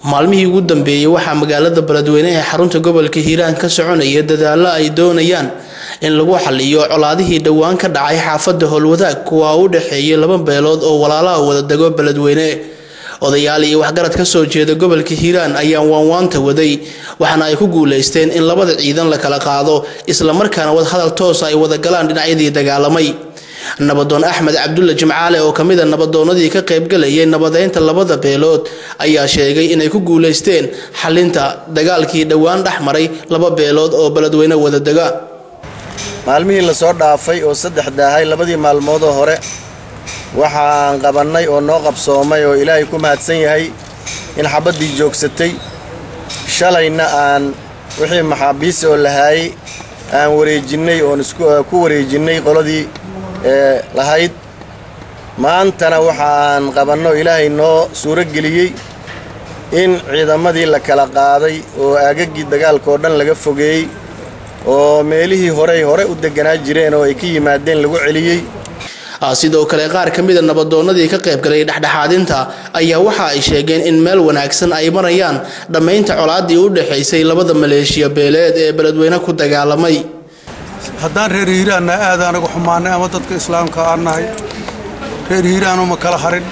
maalmihii ugu dambeeyey waxaa magaalada beledweyne ee xarunta gobolka hiiraan ka soconaya dadaallo ay doonayaan in lagu xaliyo colaadihii dhowaan ka dhacay xaafadda howlwadaag kuwa u dhexeeyay laba beelood oo walaalaha wada dego beledweyne odayaal iyo waxgarad ka soo jeeda gobolka hiiraan ayaa waanwaanta waday waxaana ay ku guulaysteen in labada ciidan la kala qaado islamarkaana wadahadal toosa ay wada galaan dhinacyadii dagaalamay nabadoon axmed cabdulle jimcaale oo ka mid a nabadoonadii ka qaybgalayay nabadeynta labada beelood ayaa sheegay inay ku guulaysteen xalinta dagaalkii dhowaan dhex maray laba beelood oo beledweyne wada dega maalmihii lasoo dhaafay oo saddex daahay labadii maalmoodoo hore waxaan qabannay oo noo qabsoomay oo ilaahay ku mahadsan yahay in xabaddii joogsatay shalayna aan wixii maxaabiisi oo lahaayey aan wareejinnay oon isku wareejinnay qoladii ee lahayd maantana waxaan qabanno ilaahay noo suuro geliyey in ciidamadii la kala qaaday oo aagaggii dagaalkaoo dhan laga fogeeyey oo meelihii horey hore u deganaa jireen oo ay ka yimaadeen lagu celiyey sidoo kale qaar ka mida nabadoonadii ka qaybgalay dhexdhexaadinta ayaa waxa ay sheegeen in meel wanaagsan ay marayaan dhammaynta colaadii u dhexaysay labada maleeshiya beeleed ee beledweyne ku dagaalamay haddaan reer hiiraanna aad anagu xumaannay ama dadka islaamka aan nahay reer hiiraanuma kala harin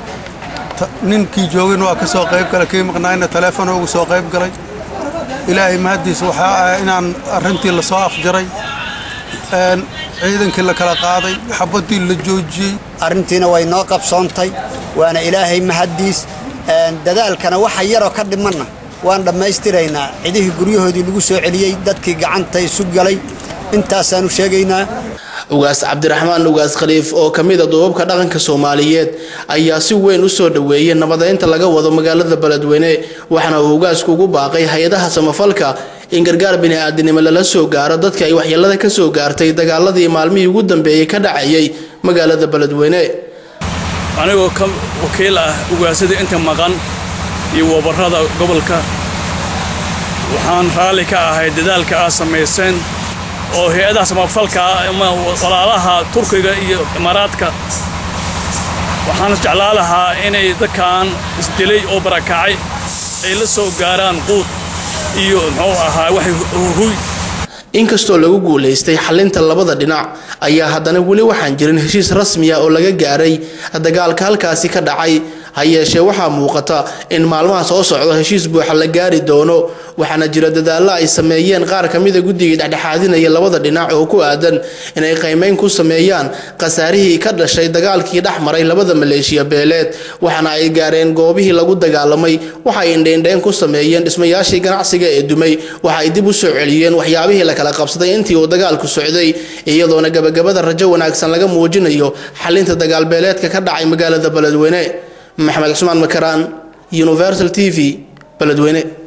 ninkii joogin waa ka soo qayb galay kii maqnaayna taleefon ugu soo qayb galay ilaahay mahaddiis waxaa ah inaan arrintii la soo afjaray ciidankii la kala qaaday xabaddii la joojiyey arrintiina way noo qabsoontay waana ilaahay mahaddiis dadaalkana waxa yaroo ka dhimanna waan dhammaystiraynaa cidihii guryahoodii lagu soo celiyey dadkii gacanta isu galay intaasaanu sheegaynaa ugaas cabdiraxmaan ugaas khaliif oo ka mid a duubabka dhaqanka soomaaliyeed ayaa si weyn u soo dhoweeyay nabadeynta laga wado magaalada beledweyne waxaana uu ugaasku ugu baaqay hay-adaha samafalka in gargaar bini-aadinimo lala soo gaaro dadka ay waxyeelada ka soo gaartay dagaaladii maalmihii ugu dambeeyey ka dhacayay magaalada beledweyne anigoo ka wakiil ah ugaasadii inta maqan iyo wabarrada gobolka waxaan raalli ka ahay dadaalka aad samayseen oo hay-adaha samafalka ama walaalaha turkiga iyo imaaraadka waxaan jeclaa lahaa inay dadkan isdilay oo barakacay ay la soo gaaraan quud iyo muxuu ahaa waxay huy inkastoo lagu guulaystay xalinta labada dhinac ayaa haddana weli waxaan jirin heshiis rasmiya oo laga gaaray dagaalka halkaasi ka dhacay ha yeeshee waxaa muuqata in maalmaha soo socdo heshiis buuxa la gaari doono waxaana jira dadaallo ay sameeyeen qaar ka mida guddigii dhexdhexaadinaya labada dhinac oo ku aadan inay qaymeyn ku sameeyaan khasaarihii ka dhashay dagaalkii dhex maray labada maleeshiya beeleed waxaana ay gaareen goobihii lagu dagaalamay waxay indheindheyn ku sameeyeen dhismayaashii ganacsiga ee dumay waxa ay dib u soo celiyeen waxyaabihii la kala qabsaday intii uu dagaalku socday iyadoona gabagabada rajo wanaagsan laga muujinayo xalinta dagaalbeeleedka ka dhacay magaalada beledweyne maxamed cusmaan makaraan universal t v beledweyne